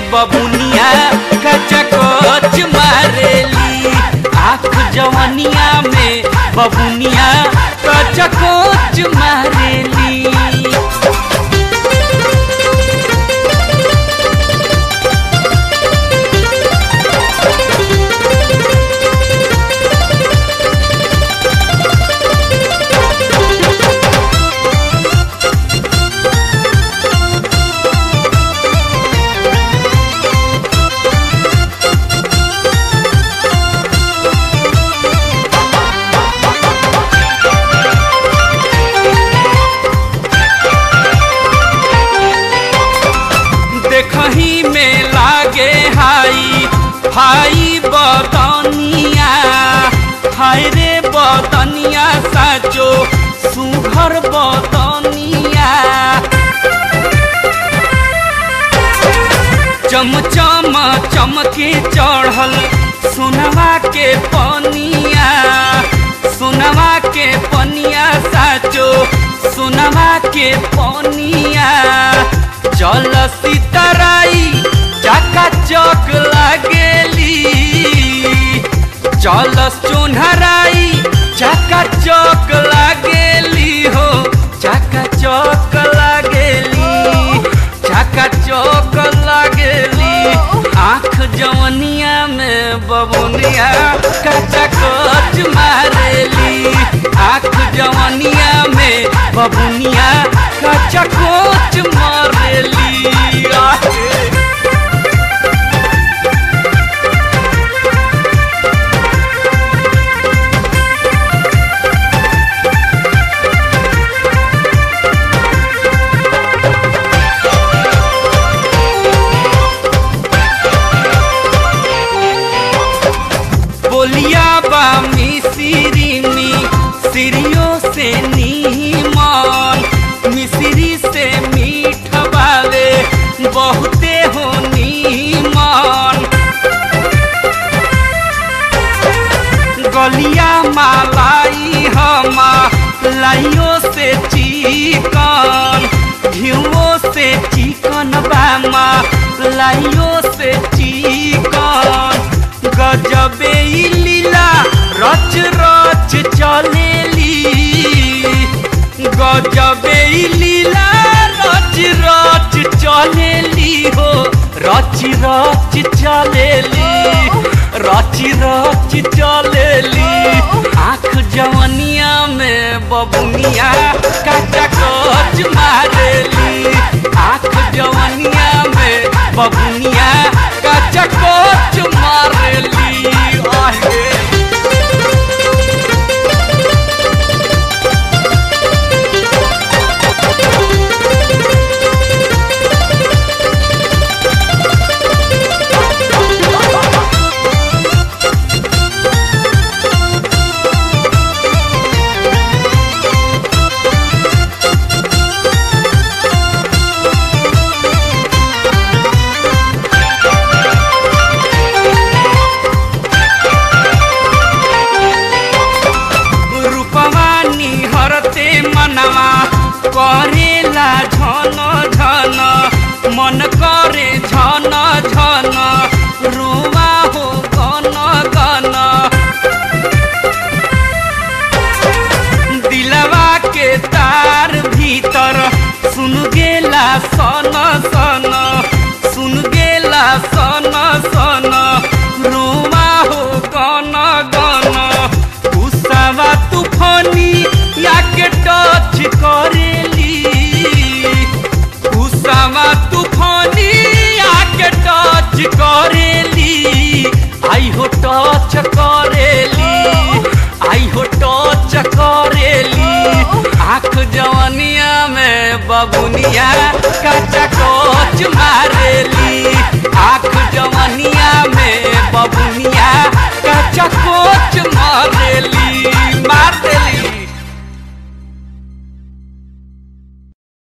बबुनिया कचकोच मारेली आँख जवनिया में बबुनिया कचकोच मारेली देखही में लागे हाई हाई बदनिया हाय रे बदनिया साचो सुघर बदनिया चमचम चमके चढ़ल सोनवा के पनिया सोनवा के पनिया साचो सोनवा के पनिया चल सीताराई चका चक लागेली चल चोनहराई चका चक लागेली हो चका चक लागेली चका चक लागेली आँख जवनिया में बबुनिया कचा कच मारेली आँख जवनिया में बबुनिया कचा कोच मारेली आहे। बोलिया बा मिसिरिनी सिरियो से नीमन मिसिरी से मीठ बावे बहुते हो नीमन गलिया मालाई हमा लाइयो से चिकन घिवो से चिकन बामा लाइयो से चिकन गजबे ई लीला रच रच चलेली गजबे ई लीला रच रच चलेली हो रच रच चलेली रच रच चलेली आँख जवनिया में बबुनिया कचा कच मारेली आँख जवनिया में बबुनिया कचा कच मारेली आहे रूपवा निहरते मनवा करेला झन झन मन करे झन झन रुवा हो गन गन दिलवा के तार भीतर सुन गेला सन सन सुन गेला सन सन रुवा हो गन गन गुस्सावा तूफानी याके टच करेली गुस्सावा तूफानी याके टच करेली आई हो टच करेली आई हो टच करेली आँख जवनिया में बबुनिया कचा कोच मारेली